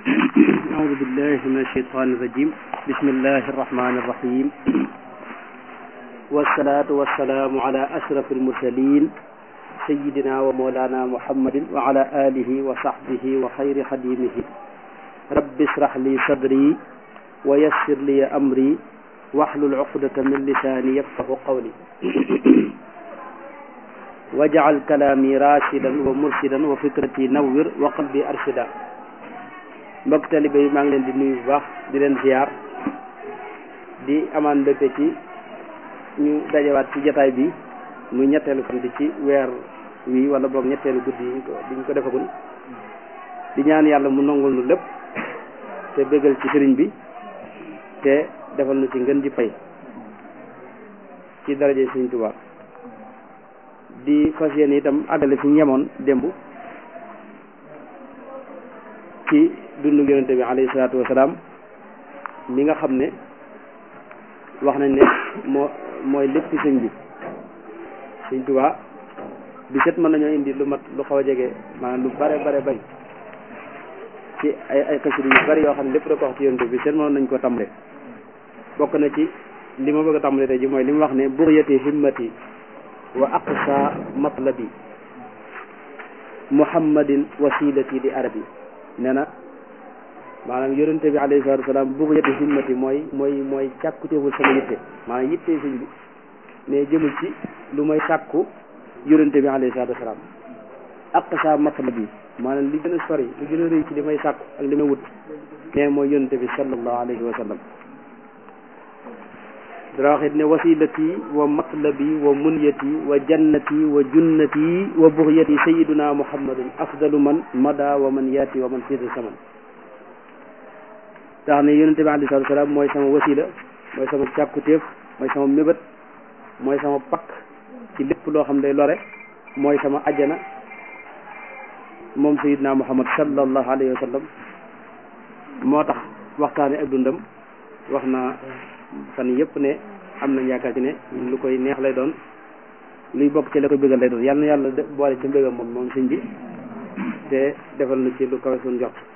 أعوذ بالله من الشيطان الرجيم بسم الله الرحمن الرحيم والصلاة والسلام على أشرف المرسلين سيدنا ومولانا محمد وعلى آله وصحبه وخير خديمه رب اشرح لي صدري ويسر لي أمري واحلل عقدة من لساني يفقه قولي واجعل كلامي راشدا ومرشدا وفكرتي نور وقلبي أرشدا mbokk talibe yi maa ngi leen di nuyu bu baax di leen ziar di amaan mbégte ci ñu dajewaat ci jataay bi muy ñetteelu fan di ci weer wi wala boog ñetteelu guddi yi ko di ñu ko defagul di ñaan yàlla mu nongul nu lépp te bégal ci sëriñ bi te defal nu ci ngën di pay ci daraje sëriñ Tuubaa di fas yéene itam àggale fi ñu yemoon démb ci dundu yonente bi alayhi salaatu wasalaam mi nga xam ne wax nañ ne moo mooy lépp sëñ bi sëñ Tuubaa bi set mën nañoo indi lu mat lu xaw a jege maanaam lu bare bare bañ ci ay ay xasida yu bari yoo xam ne lépp da ko wax ci yonente bi set mënoon nañ ko tàmbale bokk na ci li ma bëgg a tàmbale tey ji mooy li mu wax ne buryati himmati wa aqsa matlabi muhammadin wasilati di arabi nee na maanaam yonente bi alayhi salatu wasalaam bugg yëtte himmati mooy mooy mooy càkkuteeful sama yitte maanaam yitte sëñ bi mais jëmul ci lu may sàkku yonente bi alayhi salatu wasalaam aqsa matlab bi maanaam li gën a sori li gën a rëy ci li may sàkku ak li may wut nee mooy yonente bi sallallahu alayhi wa sallam dara waxit ne wasilati wa matlabi wa munyati wa jannati wa junnati wa buxyati sayiduna muhammadun afdalu man mada wa man yaati wa man siida saman tax ne yonente bi alei salatu salaam mooy sama wasila mooy sama càkkutéef mooy sama mébét mooy sama pakk ci lépp loo xam day lore mooy sama ajjana moom sayiduna muhammad sallallahu alayhi wa sallam moo tax waxtaane ak dundam wax naa fan yëpp ne am nañ yaakaar ci ne lu koy neex lay doon luy bokk ci la koy bëggal lay doon yàlla na yàlla boole ci mbégam moom moom sëñ bi te defal na ci lu kawe suñ jox